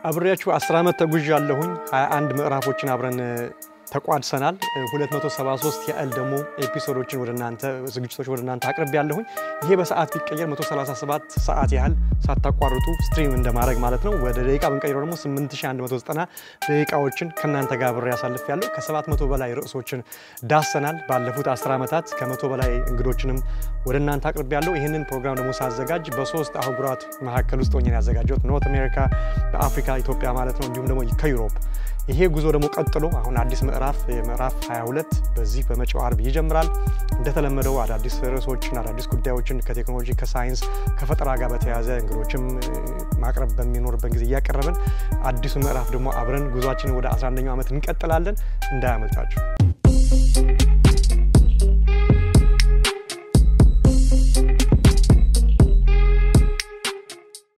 አብሬያችሁ 10 ዓመት ተጉዥ ያለሁኝ 21 ምዕራፎችን አብረን ተቋድሰናል። 273 ያህል ደግሞ ኤፒሶዶችን ወደ እናንተ ዝግጅቶች ወደ እናንተ አቅርብ ያለሁኝ። ይሄ በሰዓት ቢቀየር 137 ሰዓት ያህል ሳታቋርጡ ስትሪም እንደማድረግ ማለት ነው። ወደ ደቂቃ ብንቀይረው ደግሞ 8190 ደቂቃዎችን ከእናንተ ጋር አብሬ ያሳልፍ ያለሁ። ከ700 በላይ ርዕሶችን ዳሰናል። ባለፉት 10 ዓመታት ከመቶ በላይ እንግዶችንም ወደ እናንተ አቅርብ ያለሁ። ይህንን ፕሮግራም ደግሞ ሳዘጋጅ በሶስት አህጉራት መካከል ውስጥ ሆኜ ያዘጋጀሁት ኖርት አሜሪካ፣ በአፍሪካ ኢትዮጵያ ማለት ነው፣ እንዲሁም ደግሞ ከዩሮፕ ይሄ ጉዞ ደግሞ ቀጥሎ አሁን አዲስ ምዕራፍ ምዕራፍ 22 በዚህ በመጪው አርብ ይጀምራል። እንደተለመደው አዳዲስ ርዕሶችን አዳዲስ ጉዳዮችን ከቴክኖሎጂ ከሳይንስ ከፈጠራ ጋር በተያያዘ እንግዶችም ማቅረብ በሚኖርበት ጊዜ እያቀረብን አዲሱ ምዕራፍ ደግሞ አብረን ጉዟችንን ወደ 11ኛው ዓመት እንቀጥላለን። እንዳያመልጣችሁ።